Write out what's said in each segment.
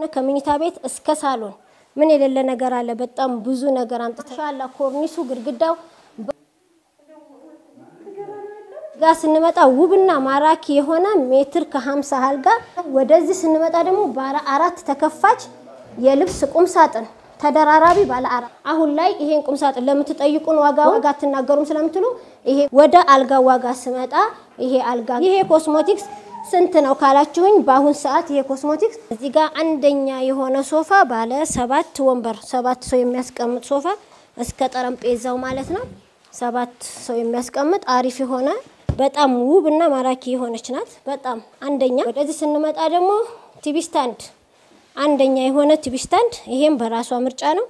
ከመኝታ ቤት እስከ ሳሎን ምን የሌለ ነገር አለ። በጣም ብዙ ነገር አምጥተሻላ። ኮርኒሱ፣ ግድግዳው ጋር ስንመጣ ውብና ማራኪ የሆነ ሜትር ከሀምሳ አልጋ። ወደዚህ ስንመጣ ደግሞ ባለ አራት ተከፋች የልብስ ቁም ሳጥን ተደራራቢ ባለ አራት። አሁን ላይ ይሄን ቁም ሳጥን ለምትጠይቁን ዋጋ ዋጋ አትናገሩም ስለምትሉ ይሄ ወደ አልጋ ዋጋ ስመጣ ይሄ አልጋ ይሄ ኮስሞቲክስ ስንት ነው ካላችሁኝ፣ በአሁን ሰዓት ይሄ ኮስሞቲክስ እዚህ ጋር አንደኛ የሆነ ሶፋ ባለ ሰባት ወንበር ሰባት ሰው የሚያስቀምጥ ሶፋ እስከ ጠረጴዛው ማለት ነው። ሰባት ሰው የሚያስቀምጥ አሪፍ የሆነ በጣም ውብ እና ማራኪ የሆነች ናት። በጣም አንደኛ። ወደዚህ ስንመጣ ደግሞ ቲቪ ስታንድ አንደኛ የሆነ ቲቪ ስታንድ፣ ይሄም በራሷ ምርጫ ነው።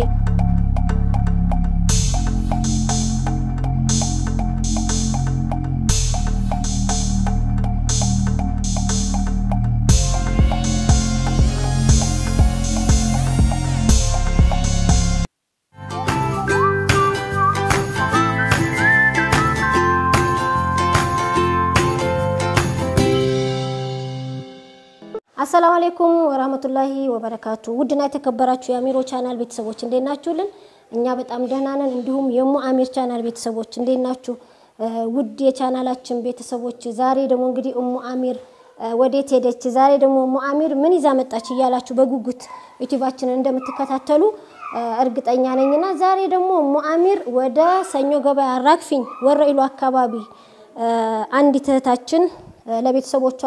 አሰላሙ አሌይኩም ወራህመቱላሂ ወበረካቱ። ውድና የተከበራችሁ የአሚሮ ቻናል ቤተሰቦች እንዴት ናችሁልን? እኛ በጣም ደህና ነን። እንዲሁም የሙ አሚር ቻናል ቤተሰቦች እንዴት ናችሁ? ውድ የቻናላችን ቤተሰቦች ዛሬ ደግሞ እንግዲህ እሙ አሚር ወዴት ሄደች፣ ዛሬ ደግሞ እሙ አሚር ምን ይዛ መጣች እያላችሁ በጉጉት ዩቲዩባችንን እንደምትከታተሉ እርግጠኛ ነኝና ዛሬ ደግሞ እሙ አሚር ወደ ሰኞ ገበያ አራግፊኝ ወረኢሉ አካባቢ አንዲት እህታችን ለቤተሰቦቿ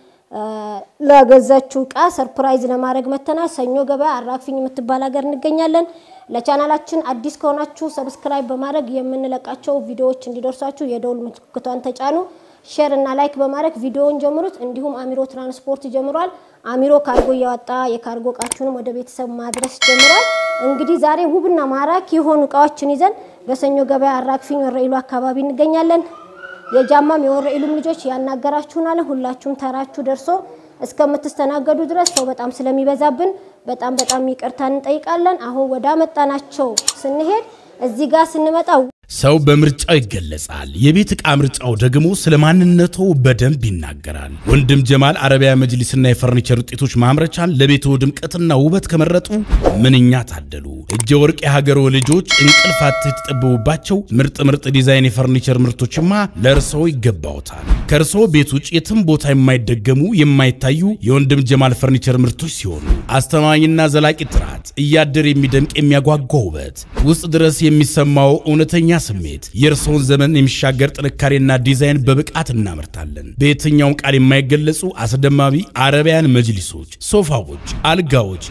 ለገዛችው እቃ ሰርፕራይዝ ለማድረግ መተናል። ሰኞ ገበያ አራግፊኝ የምትባል ሀገር እንገኛለን። ለቻናላችን አዲስ ከሆናችሁ ሰብስክራይብ በማድረግ የምንለቃቸው ቪዲዮዎች እንዲደርሳችሁ የደውል ምልክቷን ተጫኑ። ሼር እና ላይክ በማድረግ ቪዲዮውን ጀምሩት። እንዲሁም አሚሮ ትራንስፖርት ጀምሯል። አሚሮ ካርጎ እያወጣ የካርጎ እቃችሁንም ወደ ቤተሰብ ማድረስ ጀምሯል። እንግዲህ ዛሬ ውብና ማራኪ የሆኑ እቃዎችን ይዘን በሰኞ ገበያ አራግፊኝ ወረኢሉ አካባቢ እንገኛለን። የጃማም የወረኢሉም ልጆች ያናገራችሁናል። ሁላችሁም ተራችሁ ደርሶ እስከምትስተናገዱ ድረስ ሰው በጣም ስለሚበዛብን በጣም በጣም ይቅርታ እንጠይቃለን። አሁን ወደ አመጣናቸው ስንሄድ እዚህ ጋር ስንመጣ ሰው በምርጫው ይገለጻል። የቤት ዕቃ ምርጫው ደግሞ ስለ ማንነቱ በደንብ ይናገራል። ወንድም ጀማል አረቢያ መጅሊስና የፈርኒቸር ውጤቶች ማምረቻን ለቤቱ ድምቀትና ውበት ከመረጡ ምንኛ ታደሉ። እጀ ወርቅ የሀገሮ ልጆች እንቅልፍ አጥተው የተጠበቡባቸው ምርጥ ምርጥ ዲዛይን የፈርኒቸር ምርቶችማ ለእርስዎ ይገባዎታል። ከእርስዎ ቤት ውጭ የትም ቦታ የማይደገሙ የማይታዩ የወንድም ጀማል ፈርኒቸር ምርቶች ሲሆኑ አስተማማኝና ዘላቂ ጥራት፣ እያደር የሚደምቅ የሚያጓጓ ውበት፣ ውስጥ ድረስ የሚሰማው እውነተኛ ስሜት የእርስዎን ዘመን የሚሻገር ጥንካሬና ዲዛይን በብቃት እናመርታለን። በየትኛውም ቃል የማይገለጹ አስደማሚ አረቢያን መጅሊሶች፣ ሶፋዎች፣ አልጋዎች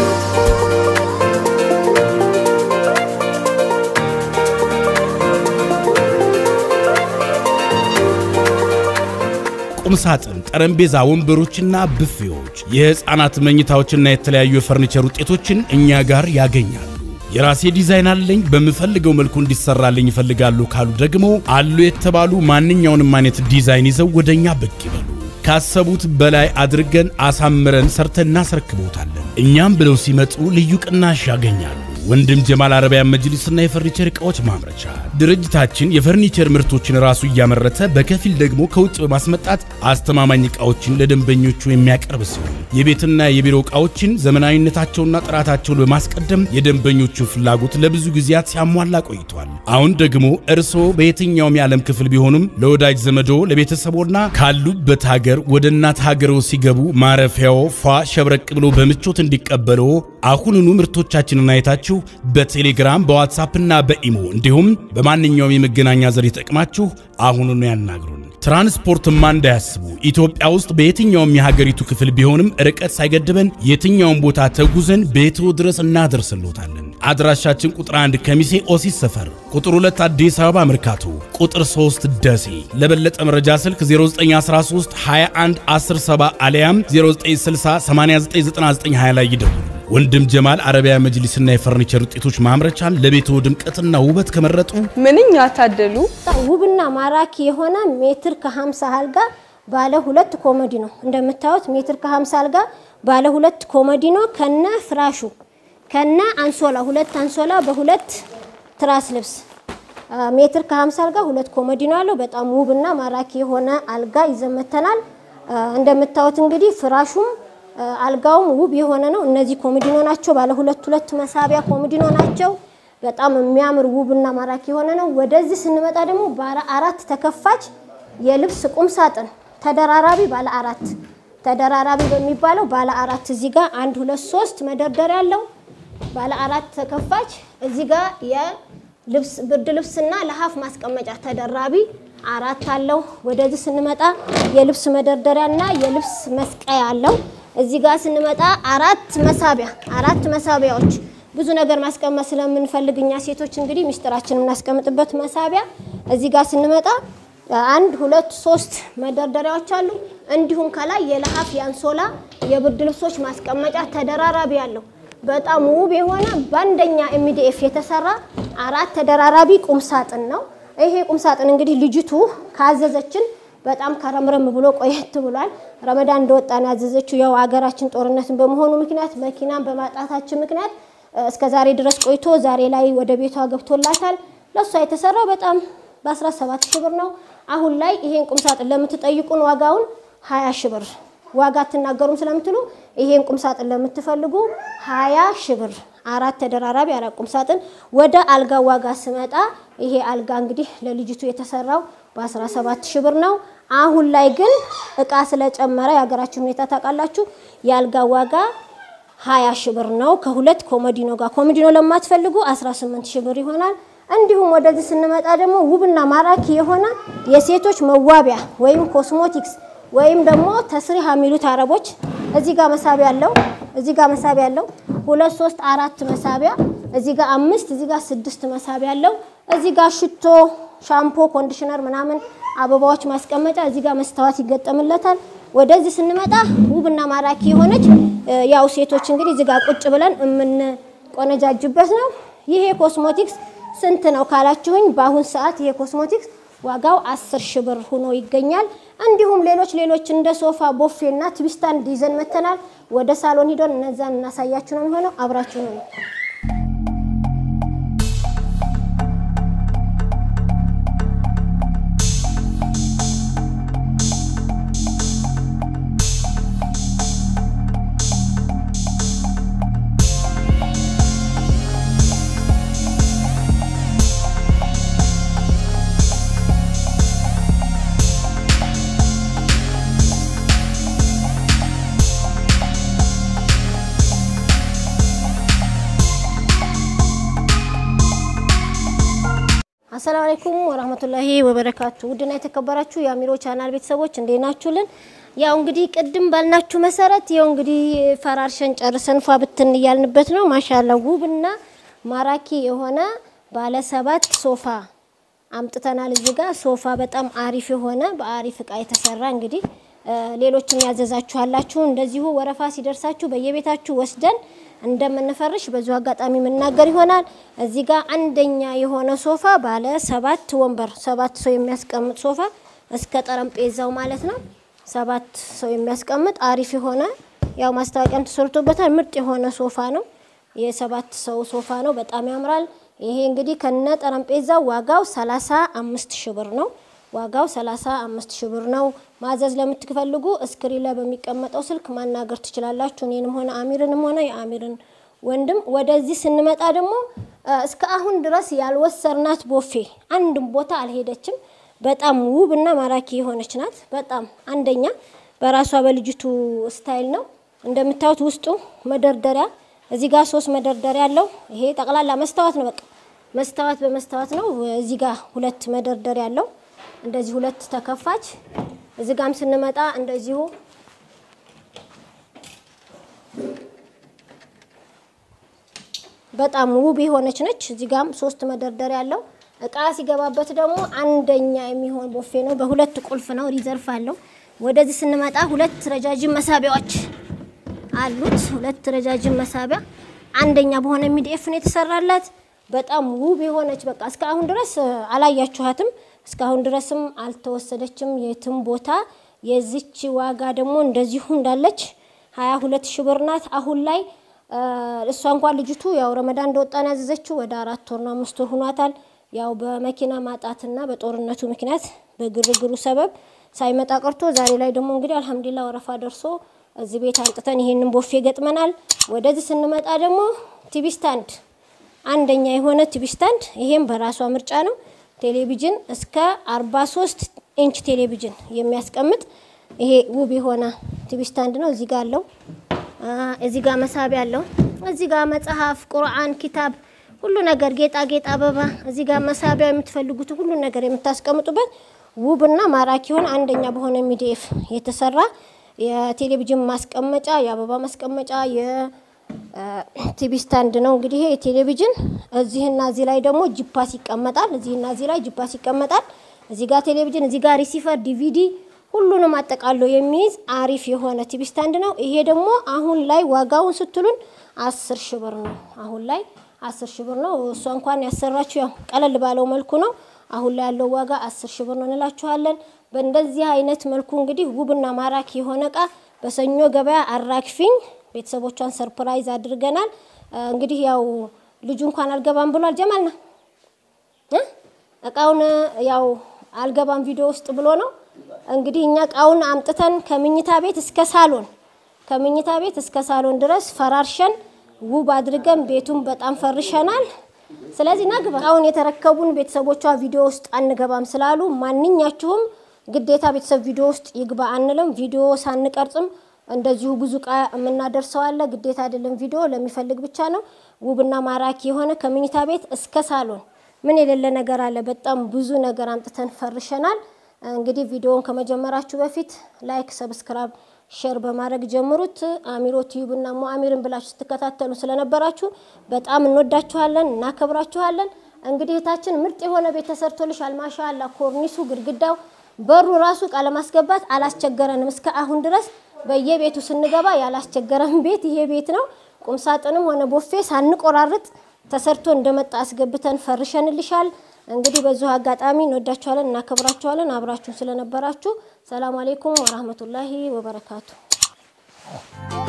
ቁም ሳጥን፣ ጠረጴዛ፣ ወንበሮችና ብፌዎች፣ የሕፃናት መኝታዎችና የተለያዩ የፈርኒቸር ውጤቶችን እኛ ጋር ያገኛሉ። የራሴ ዲዛይን አለኝ በምፈልገው መልኩ እንዲሰራልኝ ይፈልጋሉ ካሉ ደግሞ አሉ የተባሉ ማንኛውንም አይነት ዲዛይን ይዘው ወደኛ ብቅ ይበሉ። ካሰቡት በላይ አድርገን አሳምረን ሰርተን እናስረክቦታለን። እኛም ብለው ሲመጡ ልዩ ቅናሽ ያገኛሉ። ወንድም ጀማል አረቢያን መጅሊስና የፈርኒቸር ዕቃዎች ማምረቻ ድርጅታችን የፈርኒቸር ምርቶችን ራሱ እያመረተ በከፊል ደግሞ ከውጭ በማስመጣት አስተማማኝ ዕቃዎችን ለደንበኞቹ የሚያቀርብ ሲሆን የቤትና የቢሮ ዕቃዎችን ዘመናዊነታቸውና ጥራታቸውን በማስቀደም የደንበኞቹን ፍላጎት ለብዙ ጊዜያት ሲያሟላ ቆይቷል። አሁን ደግሞ እርስዎ በየትኛውም የዓለም ክፍል ቢሆኑም ለወዳጅ ዘመዶ ለቤተሰቦና ካሉበት ሀገር ወደ እናት ሀገሮ ሲገቡ ማረፊያው ፏ ሸብረቅ ብሎ በምቾት እንዲቀበለው አሁኑኑ ምርቶቻችንን አይታችሁ በቴሌግራም በዋትሳፕ እና በኢሞ እንዲሁም በማንኛውም የመገናኛ ዘዴ ተጠቅማችሁ አሁኑኑ ያናግሩን። ትራንስፖርትማ እንዳያስቡ። ኢትዮጵያ ውስጥ በየትኛውም የሀገሪቱ ክፍል ቢሆንም ርቀት ሳይገድበን የትኛውም ቦታ ተጉዘን ቤትዎ ድረስ እናደርስሎታለን። አድራሻችን ቁጥር 1 ከሚሴ ኦሲስ ሰፈር፣ ቁጥር 2 አዲስ አበባ መርካቶ፣ ቁጥር 3 ደሴ። ለበለጠ መረጃ ስልክ 0913 21 107 አሊያም 0960 899920 ላይ ይደውሉ። ወንድም ጀማል አረቢያ መጅሊስና የፈርኒቸር ውጤቶች ማምረቻን ለቤቱ ድምቀትና ውበት ከመረጡ ምንኛ ታደሉ። ውብና ማራኪ የሆነ ሜትር ከ50 አልጋ ባለ ሁለት ኮመዲ ነው። እንደምታዩት ሜትር ከ50 አልጋ ባለ ሁለት ኮመዲ ነው ከነ ፍራሹ ከነ አንሶላ ሁለት አንሶላ በሁለት ትራስ ልብስ ሜትር ከ50 አልጋ ሁለት ኮመዲ ነው ያለው። በጣም ውብና ማራኪ የሆነ አልጋ ይዘመተናል። እንደምታዩት እንግዲህ ፍራሹም አልጋውም ውብ የሆነ ነው። እነዚህ ኮሚዲኖ ናቸው። ባለ ሁለት ሁለት መሳቢያ ኮሚዲኖ ናቸው። በጣም የሚያምር ውብና ማራኪ የሆነ ነው። ወደዚህ ስንመጣ ደግሞ ባለ አራት ተከፋች የልብስ ቁም ሳጥን ተደራራቢ ባለ አራት ተደራራቢ በሚባለው ባለ አራት እዚህ ጋር አንድ ሁለት ሶስት መደርደሪያ አለው። ባለ አራት ተከፋች እዚህ ጋር የልብስ ብርድ ልብስና ለሀፍ ማስቀመጫ ተደራቢ አራት አለው። ወደዚህ ስንመጣ የልብስ መደርደሪያና የልብስ መስቀያ አለው። እዚህ ጋር ስንመጣ አራት መሳቢያ አራት መሳቢያዎች ብዙ ነገር ማስቀመጥ ስለምንፈልግ እኛ ሴቶች እንግዲህ ሚስጥራችን የምናስቀምጥበት መሳቢያ እዚህ ጋር ስንመጣ አንድ ሁለት ሶስት መደርደሪያዎች አሉ። እንዲሁም ከላይ የለሀፍ የአንሶላ የብርድ ልብሶች ማስቀመጫ ተደራራቢ አለው። በጣም ውብ የሆነ በአንደኛ ኤምዲኤፍ የተሰራ አራት ተደራራቢ ቁም ሳጥን ነው። ይሄ ቁም ሳጥን እንግዲህ ልጅቱ ካዘዘችን በጣም ከረምረም ብሎ ቆየት ብሏል። ረመዳን እንደወጣ ነው ያዘዘችው። ያው ሀገራችን ጦርነትን በመሆኑ ምክንያት መኪናን በማጣታችን ምክንያት እስከ ዛሬ ድረስ ቆይቶ ዛሬ ላይ ወደ ቤቷ ገብቶላታል። ለእሷ የተሰራው በጣም በ17 ሺህ ብር ነው። አሁን ላይ ይሄን ቁም ሳጥን ለምትጠይቁን ዋጋውን 20 ሺህ ብር ዋጋ አትናገሩም ስለምትሉ ይሄን ቁም ሳጥን ለምትፈልጉ 20 ሺህ ብር አራት ተደራራቢ አራት ቁም ሳጥን። ወደ አልጋ ዋጋ ስመጣ ይሄ አልጋ እንግዲህ ለልጅቱ የተሰራው በ17 ሺህ ብር ነው። አሁን ላይ ግን እቃ ስለጨመረ የሀገራችን ሁኔታ ታውቃላችሁ። የአልጋ ዋጋ 20 ሺህ ብር ነው ከሁለት ኮሞዲኖ ጋር። ኮሞዲኖ ለማትፈልጉ 18 ሺህ ብር ይሆናል። እንዲሁም ወደዚህ ስንመጣ ደግሞ ውብና ማራኪ የሆነ የሴቶች መዋቢያ ወይም ኮስሞቲክስ ወይም ደግሞ ተስሪህ የሚሉት አረቦች እዚህ ጋር መሳቢያ አለው። እዚህ ጋር መሳቢያ አለው። ሁለት ሶስት አራት መሳቢያ እዚህ ጋር አምስት እዚህ ጋር ስድስት መሳቢያ አለው። እዚህ ጋር ሽቶ፣ ሻምፖ፣ ኮንዲሽነር ምናምን አበባዎች ማስቀመጫ እዚህ ጋር መስታወት ይገጠምለታል። ወደዚህ ስንመጣ ውብና ማራኪ የሆነች ያው ሴቶች እንግዲህ እዚህ ጋር ቁጭ ብለን የምንቆነጃጅበት ነው። ይሄ ኮስሞቲክስ ስንት ነው ካላችሁኝ፣ በአሁን ሰዓት ይሄ ኮስሞቲክስ ዋጋው አስር ሺህ ብር ሆኖ ይገኛል። እንዲሁም ሌሎች ሌሎች እንደ ሶፋ፣ ቦፌ እና ትዊስታንድ ይዘን መተናል። ወደ ሳሎን ሂደን እነዛን እናሳያችሁ ነው የሚሆነው። አብራችሁ ነው። አሰላሙ አለይኩም ወራህመቱላሂ ወበረካቱ። ውድና የተከበራችሁ የአሚሮ ቻናል ቤተሰቦች እንዴት ናችሁልን? ያው እንግዲህ ቅድም ባልናችሁ መሰረት ያው እንግዲህ ፈራርሸን ጨርሰን ፏ ብትን እያልንበት ነው። ማሻላ ውብና ማራኪ የሆነ ባለ ሰባት ሶፋ አምጥተናል። እዚህ ጋር ሶፋ በጣም አሪፍ የሆነ በአሪፍ እቃ የተሰራ እንግዲህ ሌሎችም ያዘዛችኋላችሁ እንደዚሁ ወረፋ ሲደርሳችሁ በየቤታችሁ ወስደን እንደምንፈርሽ በዚሁ አጋጣሚ የምናገር ይሆናል። እዚህ ጋር አንደኛ የሆነ ሶፋ ባለ ሰባት ወንበር ሰባት ሰው የሚያስቀምጥ ሶፋ እስከ ጠረጴዛው ማለት ነው። ሰባት ሰው የሚያስቀምጥ አሪፍ የሆነ ያው ማስታወቂያም ተሰርቶበታል። ምርጥ የሆነ ሶፋ ነው። የሰባት ሰው ሶፋ ነው። በጣም ያምራል። ይሄ እንግዲህ ከነ ጠረጴዛው ዋጋው ሰላሳ አምስት ሺህ ብር ነው። ዋጋው 35 ሺህ ብር ነው። ማዘዝ ለምትፈልጉ እስክሪን ላይ በሚቀመጠው ስልክ ማናገር ትችላላችሁ። እኔንም ሆነ አሚርንም ሆነ የአሚርን ወንድም። ወደዚህ ስንመጣ ደግሞ እስከ አሁን ድረስ ያልወሰርናት ቦፌ አንድም ቦታ አልሄደችም። በጣም ውብ እና ማራኪ የሆነች ናት። በጣም አንደኛ በራሷ በልጅቱ ስታይል ነው። እንደምታዩት ውስጡ መደርደሪያ እዚህ ጋር ሶስት መደርደሪያ አለው። ይሄ ጠቅላላ መስታወት ነው። በቃ መስታወት በመስታወት ነው። እዚህ ጋር ሁለት መደርደሪያ አለው። እንደዚህ ሁለት ተከፋች። እዚህ ጋም ስንመጣ እንደዚሁ በጣም ውብ የሆነች ነች። እዚህ ጋም ሶስት መደርደሪያ ያለው እቃ ሲገባበት ደግሞ አንደኛ የሚሆን ቦፌ ነው። በሁለት ቁልፍ ነው፣ ሪዘርፍ አለው። ወደዚህ ስንመጣ ሁለት ረጃጅም መሳቢያዎች አሉት። ሁለት ረጃጅም መሳቢያ አንደኛ በሆነ ሚዲኤፍ ነው የተሰራላት። በጣም ውብ የሆነች በቃ እስካሁን ድረስ አላያችኋትም። እስካሁን ድረስም አልተወሰደችም የትም ቦታ። የዚች ዋጋ ደግሞ እንደዚሁ እንዳለች ሀያ ሁለት ሺህ ብር ናት። አሁን ላይ እሷ እንኳን ልጅቱ ያው ረመዳን እንደወጣን ያዘዘችው ወደ አራት ወር ነው አምስት ወር ሆኗታል። ያው በመኪና ማጣትና በጦርነቱ ምክንያት በግርግሩ ሰበብ ሳይመጣ ቀርቶ ዛሬ ላይ ደግሞ እንግዲህ አልሐምዱሊላ ወረፋ ደርሶ እዚህ ቤት አንጥተን ይሄንን ቦፌ ገጥመናል። ወደዚህ ስንመጣ ደግሞ ቲቪ ስታንድ አንደኛ የሆነ ቲቪ ስታንድ ይሄም በራሷ ምርጫ ነው። ቴሌቪዥን እስከ 43 ኢንች ቴሌቪዥን የሚያስቀምጥ ይሄ ውብ የሆነ ቲቪ ስታንድ ነው። እዚህ ጋር አለው። እዚህ ጋር መሳቢያ አለው። እዚህ ጋር መጽሐፍ፣ ቁርአን፣ ኪታብ ሁሉ ነገር ጌጣጌጥ፣ አበባ እዚህ ጋር መሳቢያ የምትፈልጉትን ሁሉ ነገር የምታስቀምጡበት ውብና ማራኪ የሆነ አንደኛ በሆነ ሚዲኤፍ የተሰራ የቴሌቪዥን ማስቀመጫ፣ የአበባ ማስቀመጫ፣ የቲቪ ስታንድ ነው። እንግዲህ ይሄ የቴሌቪዥን እዚህና እዚህ ላይ ደግሞ ጂፓስ ይቀመጣል። እዚህና እዚህ ላይ ጂፓስ ይቀመጣል። እዚህ ጋር ቴሌቪዥን፣ እዚህ ጋር ሪሲቨር፣ ዲቪዲ ሁሉንም አጠቃሎ የሚይዝ አሪፍ የሆነ ቲቪ ስታንድ ነው። ይሄ ደግሞ አሁን ላይ ዋጋውን ስትሉን አስር ሺህ ብር ነው። አሁን ላይ አስር ሺህ ብር ነው። እሷ እንኳን ያሰራችው ያው ቀለል ባለው መልኩ ነው። አሁን ላይ ያለው ዋጋ አስር ሺህ ብር ነው እንላችኋለን። በእንደዚህ አይነት መልኩ እንግዲህ ውብና ማራኪ የሆነ እቃ በሰኞ ገበያ አራክፊኝ ቤተሰቦቿን ሰርፕራይዝ አድርገናል። እንግዲህ ያው ልጁ እንኳን አልገባም ብሏል። ጀማልና እቃውን ያው አልገባም ቪዲዮ ውስጥ ብሎ ነው እንግዲህ እኛ እቃውን አምጥተን ከምኝታ ቤት እስከ ሳሎን ከምኝታ ቤት እስከ ሳሎን ድረስ ፈራርሸን ውብ አድርገን ቤቱን በጣም ፈርሸናል። ስለዚህ ናግባ እቃውን የተረከቡን ቤተሰቦቿ ቪዲዮ ውስጥ አንገባም ስላሉ ማንኛችሁም ግዴታ ቤተሰብ ቪዲዮ ውስጥ ይግባ አንልም። ቪዲዮ ሳንቀርጽም እንደዚሁ ብዙ እቃ የምናደርሰው አለ። ግዴታ አይደለም፣ ቪዲዮ ለሚፈልግ ብቻ ነው። ውብና ማራኪ የሆነ ከምኝታ ቤት እስከ ሳሎን ምን የሌለ ነገር አለ። በጣም ብዙ ነገር አምጥተን ፈርሸናል። እንግዲህ ቪዲዮውን ከመጀመራችሁ በፊት ላይክ፣ ሰብስክራይብ፣ ሼር በማድረግ ጀምሩት። አሚሮ ቲዩብ እና ሞ አሚርን ብላችሁ ስትከታተሉ ስለነበራችሁ በጣም እንወዳችኋለን፣ እናከብራችኋለን። እንግዲህ እህታችን ምርጥ የሆነ ቤት ተሰርቶልሻል። ማሻአላ ኮርኒሱ፣ ግድግዳው፣ በሩ ራሱ እቃ ለማስገባት አላስቸገረንም። እስከ አሁን ድረስ በየቤቱ ስንገባ ያላስቸገረን ቤት ይሄ ቤት ነው። ቁምሳጥንም ሆነ ቦፌ ሳንቆራርጥ ተሰርቶ እንደመጣ አስገብተን ፈርሸንልሻል። እንግዲህ በዚሁ አጋጣሚ እንወዳችኋለን፣ እናከብራችኋለን። አብራችሁን ስለነበራችሁ ሰላም አሌይኩም ወራህመቱላሂ ወበረካቱ።